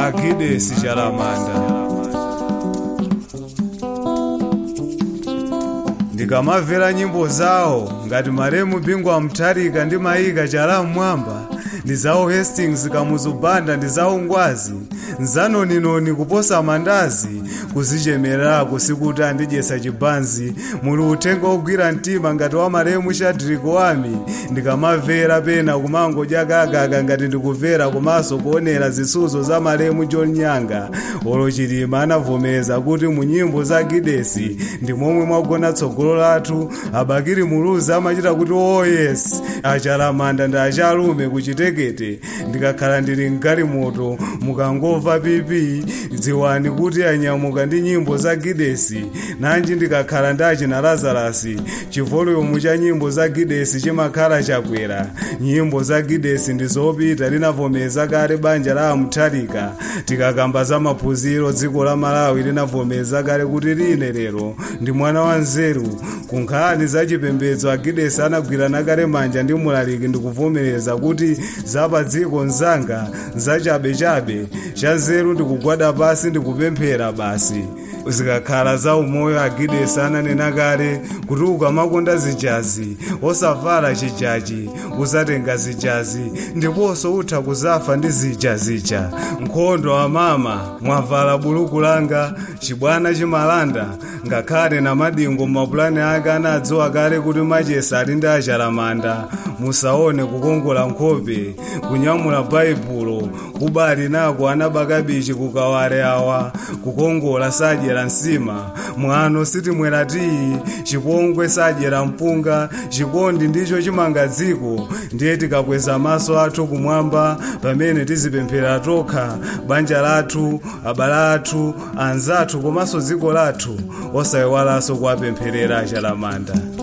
akidesi chalamanda ndikamamvera nyimbo zawo ngati maremu bingwa mtharika ndi mayika chala mmwamba ndi zawo hastings kamuzubanda ndi zawo ngwazi nzanoninoni kuposa mandazi kuzichemerako sikuti andidyesa chibanzi muli uthenga ogwira mtima ngati wa maremu shadrack wami ndikamamvera pena kumangodya kakaaka ngati ndikumvera komanso kuonera zisudzo za maremu john nyanga olo chilima anavomereza kuti mu nyimbo za gidesi ndi momwe mwagona tsogolo lathu abakiri muluzi amachita kuti oh yes achalamanda ndi achalume kuchitekete ndikakhala ndili mgalimoto mukangomva pipi dziwani kuti anyamuka ndi nyimbo za gidesi nanji ndikakhala ndi achina lazarasi chivolumu cha nyimbo za gidesi chimakhala chakwera nyimbo za gidesi ndi zopita linavomeza kale banja la amutharika tikakamba za maphunziro dziko la malawi linavomeza kale kuti line lero ndi mwana wa nzeru ku nkhani za chipembedzo agidesi anagwirana kale manja ndi mulaliki ndikuvomereza kuti zapa dziko nzanga zachabechabe cha nzeru ndikugwada pasi ndikupemphera basi zikakhala za umoyo agidesi ananena kale kuti ukamakonda zijazi osavala chijaji uzatenga zijazi ndiponso utha kuzafa ndi zija zija nkhondo amama mwavala buluku langa chibwana chimalanda ngakhale na madingo mapulani ake anadziwa kale kuti machesa ali ndi achalamanda musaone kukongola nkhope kunyamula baibulo kubali nako anabaka bichi kukawale awa kukongola sadyera nsima mwano sitimwera tiyi chipongwe sadyera mpunga chikondi ndicho chimanga dziko ndiye tikakweza maso athu kumwamba pamene tizipemphera tokha banja lathu abale athu anzathu komanso dziko lathu osayiwalanso kuwapempherera achalamanda